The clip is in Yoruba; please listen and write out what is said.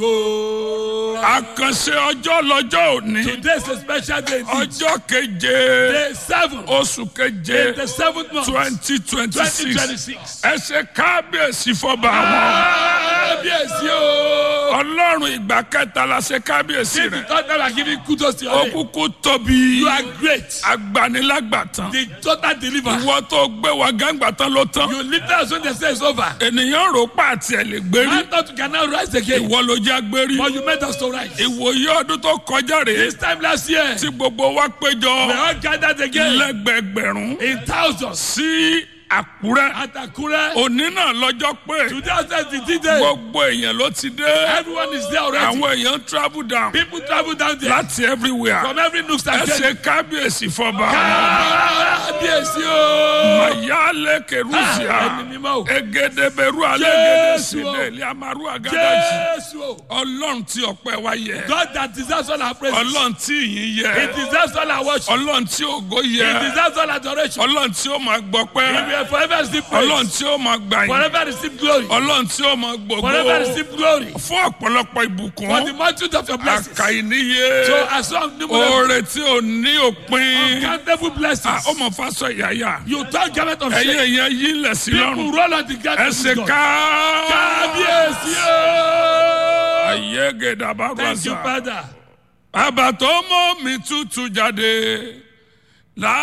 àkànṣe ọjọ́ lọ́jọ́ òní Today is a special day. indeed. ọjọ́ keje Day seven. oṣù keje In the seventh month. twenty twenty six 2026. ẹ ṣe kábíyèsí fọba àwọn Kábíyèsí o. ọlọ́run ìgbà kẹta la ṣe kábíyèsí Since the rẹ third time I give you kudos to your name. òkùnkùn tóbi You are great. agbanilágbàtàn The total deliver. ìwọ tó gbé wa gángbatán ló tán You lift us when they say it's over. ènìyàn rò pa àti ẹ̀ lè gbérí I thought you can now rise again. ìwọ ló já gbérí But you made us to rise. ìwòye ọdún tó kọjá rèé This time last year, tí gbogbo wa péjọ we all gathered again lẹ́gbẹ̀gbẹ̀rún in thousands sí àkúrẹ́ at Akure. òní náà lọ́jọ́ pé Today is the day. gbogbo èèyàn ló ti dé Everyone is there already. àwọn èèyàn travel down People travel down there láti everywhere from every nook ẹ and ṣe cranny. kábíyèsí fọba Kábíyèsí o. mayale kerusia Ẹni mímọ́ o. egedeberu alegede Jésù o. sile liamaru agadaji Jésù o. ọlọ́run tí ọpẹ́ wa yẹ God that deserves all our praise. ọlọ́run tí ìyìn He yẹ deserves all our worship. ọlọ́run tí ògo He yẹ deserves all adoration. ọlọ́run tí ó máa He gbọpẹ́ will forever receive ọlọ́run praise. tí ó máa gbà yín Forever receive glory. ọlọ́run tí ó máa Forever gbogbo receive glory. fún ọ̀pọ̀lọpọ̀ For the ìbùkún multitude of your blessings. àkàìníye So as long numerous oore tí ò ní òpin uncountable blessings. ó mọ̀ fásọ ìyáyà You turn garment of ẹ̀yin shame. èèyàn yìí lẹ̀ sí People lọ́rùn roll on the ẹ garment ṣe of God. ká Kábíyèsí o. ayé gèdàbà Thank you, rọ̀ṣà Father. bàbá tó mọ́ mi tútù jáde.